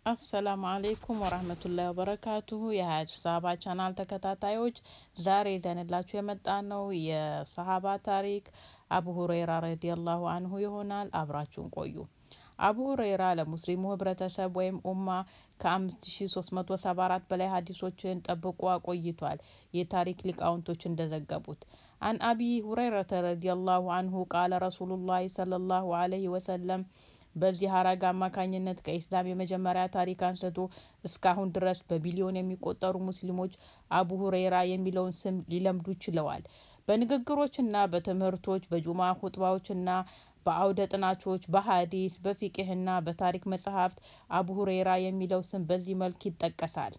አሰላሙ አሌይኩም ወራህመቱላሂ ወበረካቱሁ የሀያት ሰሀባ ቻናል ተከታታዮች ዛሬ ይዘንላችሁ የመጣ ነው የሰሀባ ታሪክ አቡ ሁረይራ ረዲየላሁ አንሁ ይሆናል። አብራችሁን ቆዩ። አቡ ሁረይራ ለሙስሊሙ ህብረተሰብ ወይም ኡማ ከ5374 በላይ ሀዲሶችን ጠብቆ አቆይቷል። የታሪክ ሊቃውንቶች እንደዘገቡት አን አቢ ሁረይረተ ረዲየላሁ አንሁ ቃለ ረሱሉላሂ ሰለላሁ አለይሂ ወሰለም በዚህ ሀረግ አማካኝነት ከኢስላም የመጀመሪያ ታሪክ አንስቶ እስካሁን ድረስ በቢሊዮን የሚቆጠሩ ሙስሊሞች አቡ ሁረይራ የሚለውን ስም ሊለምዱ ችለዋል። በንግግሮችና በትምህርቶች፣ በጁማ ሁጥባዎችና በአውደ ጥናቶች፣ በሀዲስ፣ በፊቅህና በታሪክ መጽሐፍት አቡ ሁረይራ የሚለው ስም በዚህ መልክ ይጠቀሳል።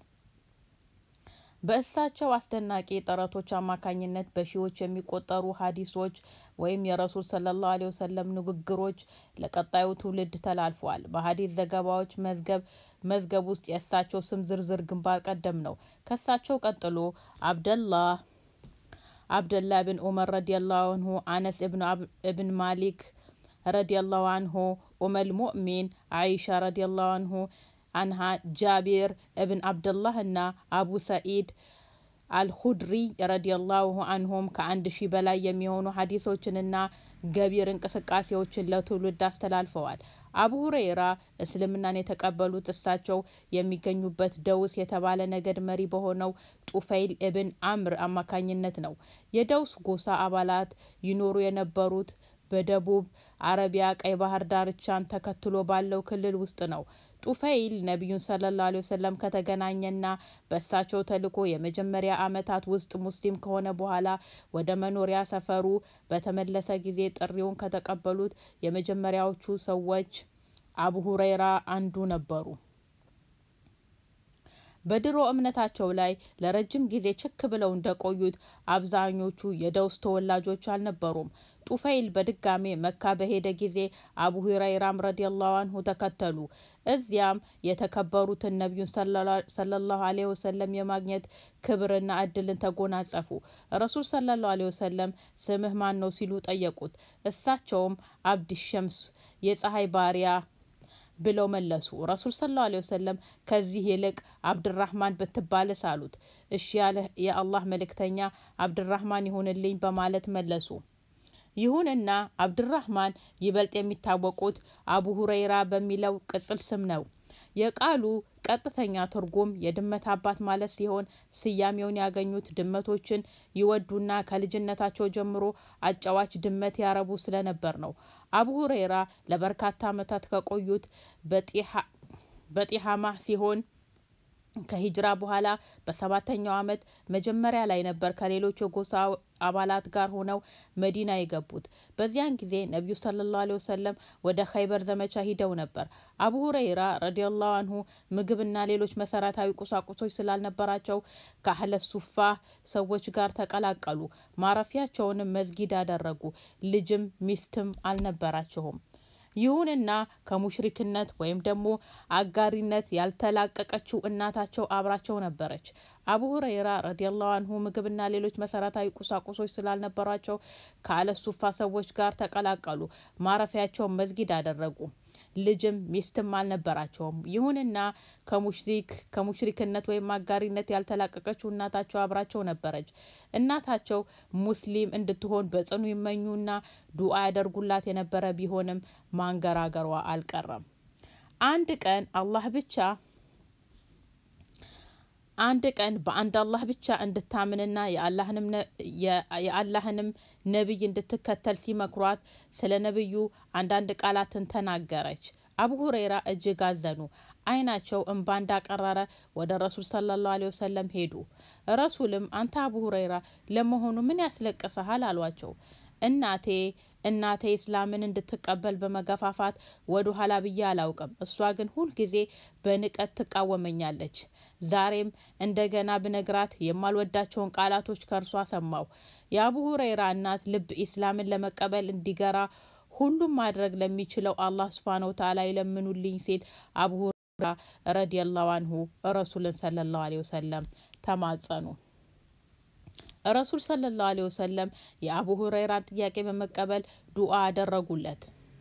በእሳቸው አስደናቂ ጥረቶች አማካኝነት በሺዎች የሚቆጠሩ ሀዲሶች ወይም የረሱል ሰለላሁ ዐለይሂ ወሰለም ንግግሮች ለቀጣዩ ትውልድ ተላልፈዋል። በሀዲስ ዘገባዎች መዝገብ መዝገብ ውስጥ የእሳቸው ስም ዝርዝር ግንባር ቀደም ነው። ከእሳቸው ቀጥሎ አብደላህ አብደላህ ብን ኡመር ረዲየላሁ አንሁ፣ አነስ እብን ማሊክ ረዲየላሁ አንሁ፣ ኡመል ሙእሚን አይሻ ረዲየላሁ አንሁ አንሃ ጃቢር እብን አብደላህ እና አቡ ሰኢድ አልሁድሪ ረዲየላሁ አንሁም ከአንድ ሺህ በላይ የሚሆኑ ሀዲሶችንና ገቢር እንቅስቃሴዎችን ለትውልድ አስተላልፈዋል። አቡ ሁረይራ እስልምናን የተቀበሉት እሳቸው የሚገኙበት ደውስ የተባለ ነገድ መሪ በሆነው ጡፈይል እብን አምር አማካኝነት ነው። የደውስ ጎሳ አባላት ይኖሩ የነበሩት በደቡብ አረቢያ ቀይ ባህር ዳርቻን ተከትሎ ባለው ክልል ውስጥ ነው። ጡፈይል ነቢዩን ሰለላሁ ዐለይሂ ወሰለም ከተገናኘና በእሳቸው ተልእኮ የመጀመሪያ ዓመታት ውስጥ ሙስሊም ከሆነ በኋላ ወደ መኖሪያ ሰፈሩ በተመለሰ ጊዜ ጥሪውን ከተቀበሉት የመጀመሪያዎቹ ሰዎች አቡ ሁረይራ አንዱ ነበሩ። በድሮ እምነታቸው ላይ ለረጅም ጊዜ ችክ ብለው እንደቆዩት አብዛኞቹ የደውስ ተወላጆች አልነበሩም። ጡፈይል በድጋሜ መካ በሄደ ጊዜ አቡ ሁረይራም ረዲየላሁ አንሁ ተከተሉ። እዚያም የተከበሩትን ነቢዩን ሰለላሁ ዐለይሂ ወሰለም የማግኘት ክብርና እድልን ተጎናጸፉ። ረሱል ሰለላሁ ዐለይሂ ወሰለም ስምህ ማን ነው ሲሉ ጠየቁት። እሳቸውም አብድ ሸምስ የፀሐይ ባሪያ ብለው መለሱ። ረሱል ሰለላሁ ዐለይሂ ወሰለም ከዚህ ይልቅ አብድራህማን ብትባልስ አሉት። እሺ ያለ የአላህ መልእክተኛ አብድራህማን ይሁንልኝ በማለት መለሱ። ይሁንና አብድራህማን ይበልጥ የሚታወቁት አቡ ሁረይራ በሚለው ቅጽል ስም ነው። የቃሉ ቀጥተኛ ትርጉም የድመት አባት ማለት ሲሆን ስያሜውን ያገኙት ድመቶችን ይወዱና ከልጅነታቸው ጀምሮ አጫዋች ድመት ያረቡ ስለነበር ነው። አቡ ሁረይራ ለበርካታ ዓመታት ከቆዩት በጢሃማ ሲሆን ከሂጅራ በኋላ በሰባተኛው ዓመት መጀመሪያ ላይ ነበር ከሌሎች የጎሳ አባላት ጋር ሆነው መዲና የገቡት። በዚያን ጊዜ ነቢዩ ሰለላሁ ዐለይሂ ወሰለም ወደ ኸይበር ዘመቻ ሂደው ነበር። አቡ ሁረይራ ረዲየላሁ አንሁ ምግብና ሌሎች መሰረታዊ ቁሳቁሶች ስላልነበራቸው ከአህለ ሱፋ ሰዎች ጋር ተቀላቀሉ። ማረፊያቸውንም መስጊድ አደረጉ። ልጅም ሚስትም አልነበራቸውም። ይሁንና ከሙሽሪክነት ወይም ደግሞ አጋሪነት ያልተላቀቀችው እናታቸው አብራቸው ነበረች። አቡ ሁረይራ ረዲየላሁ አንሁ ምግብና ሌሎች መሰረታዊ ቁሳቁሶች ስላልነበሯቸው ከአለሱፋ ሰዎች ጋር ተቀላቀሉ። ማረፊያቸውን መስጊድ አደረጉ። ልጅም ሚስትም አልነበራቸውም። ይሁንና ከሙሽሪክ ከሙሽሪክነት ወይም አጋሪነት ያልተላቀቀችው እናታቸው አብራቸው ነበረች። እናታቸው ሙስሊም እንድትሆን በጽኑ ይመኙና ዱዓ ያደርጉላት የነበረ ቢሆንም ማንገራገሯ አልቀረም። አንድ ቀን አላህ ብቻ አንድ ቀን በአንድ አላህ ብቻ እንድታምንና የአላህንም ነቢይ እንድትከተል ሲመክሯት ስለ ነቢዩ አንዳንድ ቃላትን ተናገረች። አቡ ሁረይራ እጅግ አዘኑ። ዓይናቸው እንባ እንዳቀረረ ወደ ረሱል ሰለላሁ ዐለይሂ ወሰለም ሄዱ። ረሱልም አንተ አቡ ሁረይራ ለመሆኑ ምን ያስለቅሰሃል? አሏቸው። እናቴ እናቴ እስላምን እንድትቀበል በመገፋፋት ወደ ኋላ ብዬ አላውቅም። እሷ ግን ሁልጊዜ በንቀት ትቃወመኛለች። ዛሬም እንደገና ብነግራት የማልወዳቸውን ቃላቶች ከእርሷ ሰማሁ። የአቡ ሁረይራ እናት ልብ ኢስላምን ለመቀበል እንዲገራ ሁሉም ማድረግ ለሚችለው አላህ ሱብሃነሁ ወተዓላ ይለምኑልኝ ሲል አቡ ሁረይራ ረዲየላሁ አንሁ ረሱልን ሰለላሁ ዐለይሂ ወሰለም ተማጸኑ። ረሱል ሰለላሁ ዐለይሂ ወሰለም የአቡ ሁረይራን ጥያቄ በመቀበል ዱዓ አደረጉለት።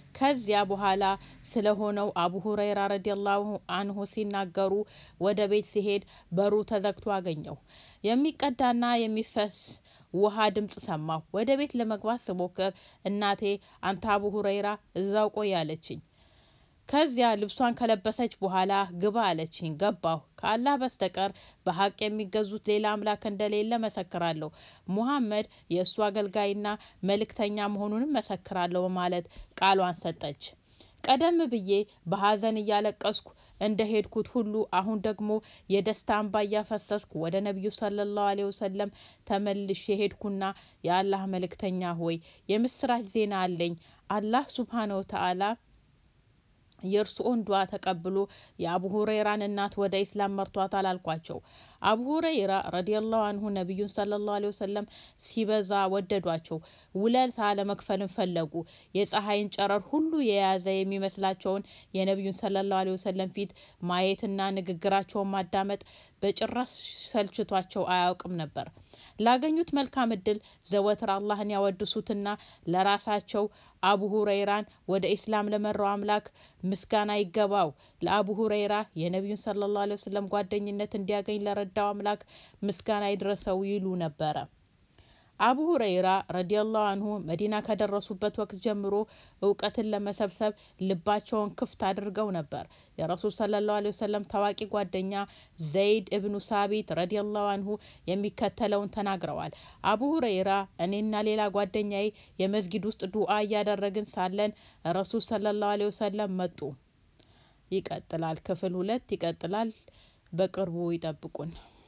ከዚያ በኋላ ስለሆነው አቡ ሁረይራ ረዲየላሁ አንሁ ሲናገሩ ወደ ቤት ሲሄድ በሩ ተዘግቶ አገኘው። የሚቀዳና የሚፈስ ውሃ ድምጽ ሰማሁ። ወደ ቤት ለመግባት ስሞክር እናቴ አንተ አቡ ሁረይራ እዛው ቆይ አለችኝ። ከዚያ ልብሷን ከለበሰች በኋላ ግባ አለችኝ። ገባሁ። ከአላህ በስተቀር በሀቅ የሚገዙት ሌላ አምላክ እንደሌለ መሰክራለሁ። ሙሐመድ የእሱ አገልጋይና መልእክተኛ መሆኑንም መሰክራለሁ በማለት ቃሏን ሰጠች። ቀደም ብዬ በሀዘን እያለቀስኩ እንደ ሄድኩት ሁሉ አሁን ደግሞ የደስታ እንባ እያፈሰስኩ ወደ ነቢዩ ሰለላሁ ዐለይሂ ወሰለም ተመልሼ ሄድኩና የአላህ መልእክተኛ ሆይ የምስራች ዜና አለኝ። አላህ ሱብሃነ ወተዓላ የእርስዎን ዱዓ ተቀብሎ የአቡ ሁረይራን እናት ወደ ኢስላም መርቷታል አልኳቸው። አቡ ሁረይራ ረዲየላሁ አንሁ ነቢዩን ሰለላሁ ዐለይሂ ወሰለም ሲበዛ ወደዷቸው። ውለታ ለመክፈልም ፈለጉ። የፀሐይን ጨረር ሁሉ የያዘ የሚመስላቸውን የነቢዩን ሰለላሁ ዐለይሂ ወሰለም ፊት ማየትና ንግግራቸውን ማዳመጥ በጭራሽ ሰልችቷቸው አያውቅም ነበር። ላገኙት መልካም እድል ዘወትር አላህን ያወድሱትና ለራሳቸው አቡ ሁረይራን ወደ ኢስላም ለመራው አምላክ ምስጋና ይገባው፣ ለአቡ ሁረይራ የነቢዩን ሰለላሁ ዐለይሂ ወሰለም ጓደኝነት እንዲያገኝ ለረዳው አምላክ ምስጋና ይድረሰው ይሉ ነበረ። አቡ ሁረይራ ረዲየላሁ አንሁ መዲና ከደረሱበት ወቅት ጀምሮ እውቀትን ለመሰብሰብ ልባቸውን ክፍት አድርገው ነበር። የረሱል ሰለላሁ ዐለይሂ ወሰለም ታዋቂ ጓደኛ ዘይድ እብኑ ሳቢት ረዲየላሁ አንሁ የሚከተለውን ተናግረዋል። አቡ ሁረይራ እኔና ሌላ ጓደኛዬ የመስጊድ ውስጥ ዱዓ እያደረግን ሳለን ረሱል ሰለላሁ ዐለይሂ ወሰለም መጡ። ይቀጥላል። ክፍል ሁለት ይቀጥላል። በቅርቡ ይጠብቁን።